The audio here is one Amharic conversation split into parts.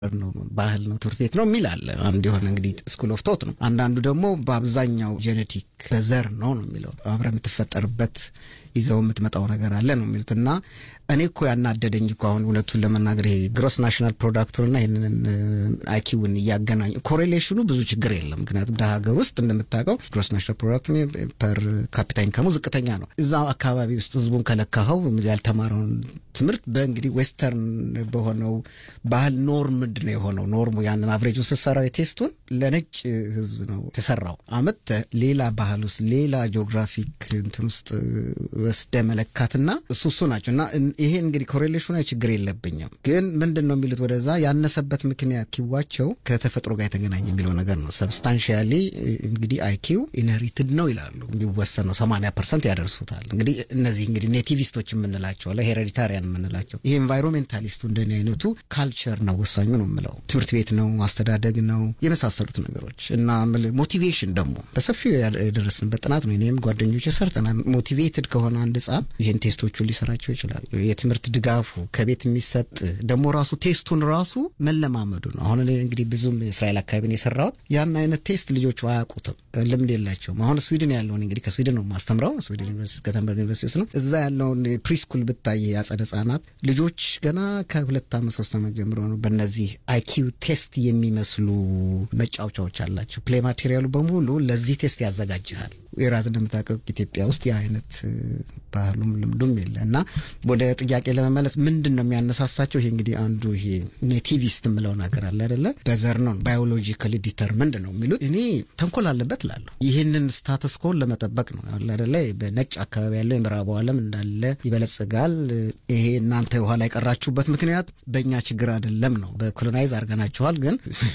ነው ባህል ነው ትምህርት ቤት ነው የሚል አለ። አንድ የሆነ እንግዲህ ስኩል ኦፍ ቶት ነው። አንዳንዱ ደግሞ በአብዛኛው ጄኔቲክ በዘር ነው ነው የሚለው አብረ የምትፈጠርበት ይዘው የምትመጣው ነገር አለ ነው የሚሉት እና እኔ እኮ ያናደደኝ እኮ አሁን እውነቱን ለመናገር ይሄ ግሮስ ናሽናል ፕሮዳክቱንና ይህንን አይኪውን እያገናኙ ኮሬሌሽኑ ብዙ ችግር የለም። ምክንያቱም ደሀ ሀገር ውስጥ እንደምታውቀው ግሮስ ናሽናል ፕሮዳክት ፐር ካፒታ ኢንካሙ ዝቅተኛ ነው። እዛ አካባቢ ውስጥ ህዝቡን ከለካኸው ያልተማረውን ትምህርት በእንግዲህ ዌስተርን በሆነው ባህል ኖርም ምንድን ነው የሆነው? ኖርሙ ያንን አብሬጁን ስትሰራው የቴስቱን ለነጭ ህዝብ ነው የተሰራው። አመት ሌላ ባህል ውስጥ ሌላ ጂኦግራፊክ እንትን ውስጥ ወስደ መለካትና እሱ እሱ ናቸው እና ይሄ እንግዲህ ኮሬሌሽኑ ችግር የለብኝም። ግን ምንድን ነው የሚሉት ወደዛ ያነሰበት ምክንያት ኪዋቸው ከተፈጥሮ ጋር የተገናኘ የሚለው ነገር ነው። ሰብስታንሺያሊ እንግዲህ አይኪው ኢንሄሪትድ ነው ይላሉ። የሚወሰን ነው ሰማንያ ፐርሰንት ያደርሱታል። እንግዲህ እነዚህ እንግዲህ ኔቲቪስቶች የምንላቸው አለ ሄሬዲታሪያን የምንላቸው ይሄ ኤንቫይሮሜንታሊስቱ እንደኔ አይነቱ ካልቸር ነው ወሳኙ ነው የምለው ትምህርት ቤት ነው አስተዳደግ ነው የመሳሰሉት ነገሮች እና ሞቲቬሽን ደግሞ በሰፊው የደረስንበት ጥናት ነው። እኔም ጓደኞች ሰርተናል። ሞቲቬትድ ከሆነ አንድ ህጻን ይህን ቴስቶቹን ሊሰራቸው ይችላል። የትምህርት ድጋፉ ከቤት የሚሰጥ ደግሞ ራሱ ቴስቱን ራሱ መለማመዱ ነው። አሁን እኔ እንግዲህ ብዙም እስራኤል አካባቢን የሰራሁት ያን አይነት ቴስት ልጆቹ አያውቁትም፣ ልምድ የላቸውም። አሁን ስዊድን ያለውን እንግዲህ ከስዊድን ነው ማስተምረው ስዊድን ዩኒቨርሲቲ ከተንበርግ ዩኒቨርሲቲ ውስጥ ነው። እዛ ያለውን ፕሪስኩል ብታይ ያጸደ ህጻናት ልጆች ገና ከሁለት ዓመት ሶስት ዓመት ጀምሮ ነው በእነዚህ አይኪው ቴስት የሚመስሉ መጫወቻዎች አላቸው። ፕሌይ ማቴሪያሉ በሙሉ ለዚህ ቴስት ያዘጋጅሃል። የራዝ እንደምታውቀው ኢትዮጵያ ውስጥ የአይነት ባህሉም ልምዱም የለ እና ወደ ጥያቄ ለመመለስ ምንድን ነው የሚያነሳሳቸው? ይሄ እንግዲህ አንዱ ይሄ ኔቲቪስት የምለው ነገር አለ አይደለ? በዘር ነው ባዮሎጂካሊ ዲተርምንድ ነው የሚሉት። እኔ ተንኮል አለበት እላለሁ። ይህንን ስታተስ ኮን ለመጠበቅ ነው አለ አይደለ? በነጭ አካባቢ ያለው የምዕራቡ ዓለም እንዳለ ይበለጽጋል። ይሄ እናንተ የኋላ የቀራችሁበት ምክንያት በእኛ ችግር አይደለም ነው። በኮሎናይዝ አድርገናችኋል፣ ግን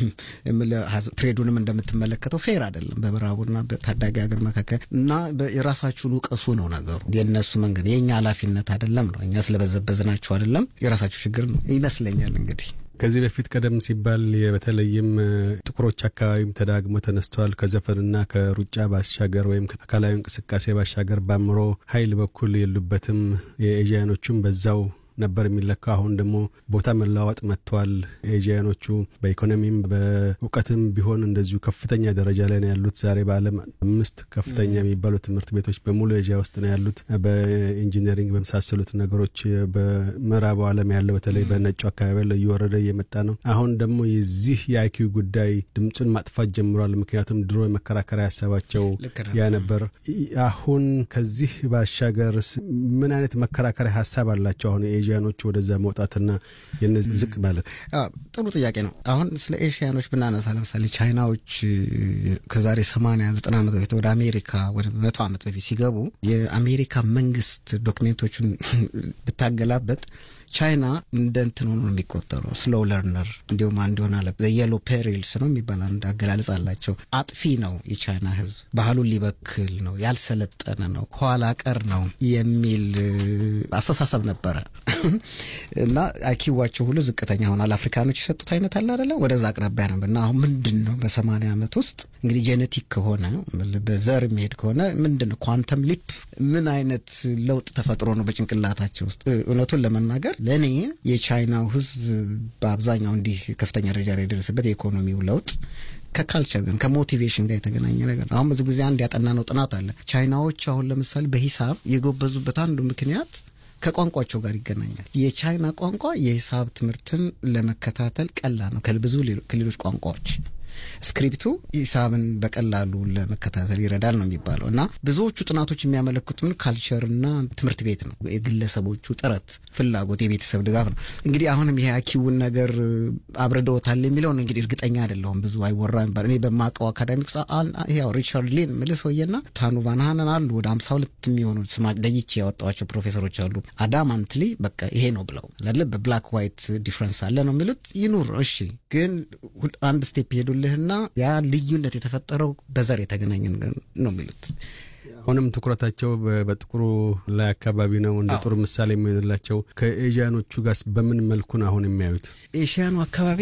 ትሬዱንም እንደምትመለከተው ፌር አይደለም በምዕራቡና በታዳጊ ሀገር መካከል እና የራሳችሁን ውቀሱ ነው ነገሩ። የእነሱ መንገድ የእኛ ኃላፊነት አይደለም ነው። እኛ ስለበዘበዝናችሁ አይደለም፣ የራሳችሁ ችግር ነው ይመስለኛል። እንግዲህ ከዚህ በፊት ቀደም ሲባል በተለይም ጥቁሮች አካባቢም ተዳግሞ ተነስተዋል። ከዘፈንና ከሩጫ ባሻገር ወይም ከአካላዊ እንቅስቃሴ ባሻገር በአእምሮ ኃይል በኩል የሉበትም። የኤዥያኖቹም በዛው ነበር የሚለካው። አሁን ደግሞ ቦታ መለዋወጥ መጥቷል። ኤዥያኖቹ በኢኮኖሚም በእውቀትም ቢሆን እንደዚሁ ከፍተኛ ደረጃ ላይ ነው ያሉት። ዛሬ በዓለም አምስት ከፍተኛ የሚባሉ ትምህርት ቤቶች በሙሉ ኤዥያ ውስጥ ነው ያሉት። በኢንጂነሪንግ በመሳሰሉት ነገሮች በምዕራቡ ዓለም ያለው በተለይ በነጩ አካባቢ ያለው እየወረደ እየመጣ ነው። አሁን ደግሞ የዚህ የአይኪው ጉዳይ ድምፁን ማጥፋት ጀምሯል። ምክንያቱም ድሮ የመከራከሪያ ሀሳባቸው ያ ነበር። አሁን ከዚህ ባሻገር ምን አይነት መከራከሪያ ሀሳብ አላቸው አሁን ኤዥያኖች ወደዛ መውጣትና የነዚህ ዝቅ ማለት ጥሩ ጥያቄ ነው። አሁን ስለ ኤሽያኖች ብናነሳ ለምሳሌ ቻይናዎች ከዛሬ ሰማንያ ዘጠና ዓመት በፊት ወደ አሜሪካ ወደ መቶ ዓመት በፊት ሲገቡ የአሜሪካ መንግስት ዶክሜንቶቹን ብታገላበጥ ቻይና እንደ እንትን ሆኖ ነው የሚቆጠረው፣ ስሎው ለርነር እንዲሁም አንድ ሆነ አለ የሎ ፔሪልስ ነው የሚባል አንድ አገላለጽ አላቸው። አጥፊ ነው የቻይና ህዝብ፣ ባህሉን ሊበክል ነው፣ ያልሰለጠነ ነው፣ ኋላ ቀር ነው የሚል አስተሳሰብ ነበረ እና አይኪዋቸው ሁሉ ዝቅተኛ ሆኗል። አፍሪካኖች የሰጡት አይነት አለ አይደለም፣ ወደዛ አቅራቢያ ነበር እና አሁን ምንድን ነው በሰማንያ ዓመት ውስጥ እንግዲህ ጄኔቲክ ከሆነ በዘር የሚሄድ ከሆነ ምንድን ነው ኳንተም ሊፕ ምን አይነት ለውጥ ተፈጥሮ ነው በጭንቅላታቸው ውስጥ እውነቱን ለመናገር ለእኔ የቻይናው ህዝብ በአብዛኛው እንዲህ ከፍተኛ ደረጃ ላይ የደረሰበት የኢኮኖሚው ለውጥ ከካልቸር ግን ከሞቲቬሽን ጋር የተገናኘ ነገር ነው። አሁን ብዙ ጊዜ አንድ ያጠናነው ጥናት አለ። ቻይናዎች አሁን ለምሳሌ በሂሳብ የጎበዙበት አንዱ ምክንያት ከቋንቋቸው ጋር ይገናኛል። የቻይና ቋንቋ የሂሳብ ትምህርትን ለመከታተል ቀላል ነው ከብዙ ከሌሎች ቋንቋዎች ስክሪፕቱ ሂሳብን በቀላሉ ለመከታተል ይረዳል ነው የሚባለው እና ብዙዎቹ ጥናቶች የሚያመለክቱን ካልቸርና ትምህርት ቤት ነው። የግለሰቦቹ ጥረት፣ ፍላጎት፣ የቤተሰብ ድጋፍ ነው። እንግዲህ አሁንም ይሄ አኪውን ነገር አብረደውታል የሚለውን እንግዲህ እርግጠኛ አይደለሁም። ብዙ አይወራ የሚባል እኔ በማውቀው አካዳሚክ ያው ሪቻርድ ሊን ምልህ ሰውዬና ታኑ ቫንሃንን አሉ ወደ ሀምሳ ሁለት የሚሆኑ ስማ ለይቼ ያወጣዋቸው ፕሮፌሰሮች አሉ። አዳማንትሊ በቃ ይሄ ነው ብለው ለለ በብላክ ዋይት ዲፍረንስ አለ ነው የሚሉት። ይኑር እሺ፣ ግን አንድ ስቴፕ ሄዱልህ ና ያ ልዩነት የተፈጠረው በዘር የተገናኘ ነው የሚሉት። አሁንም ትኩረታቸው በጥቁሩ ላይ አካባቢ ነው። እንደ ጥሩ ምሳሌ የሚሆንላቸው ከኤዥያኖቹ ጋር በምን መልኩ ነው አሁን የሚያዩት? ኤሽያኑ አካባቢ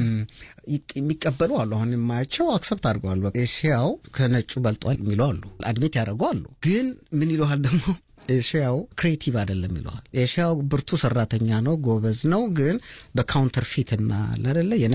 የሚቀበሉ አሉ። አሁን የማያቸው አክሰፕት አድርገዋል። ኤሽያው ከነጩ በልጧል የሚሉ አሉ። አድሜት ያደረጉ አሉ። ግን ምን ይለዋል ደግሞ ኤሽያው ክሬቲቭ አይደለም ይለዋል። ኤሽያው ብርቱ ሰራተኛ ነው፣ ጎበዝ ነው፣ ግን በካውንተር ፊት እና አደለ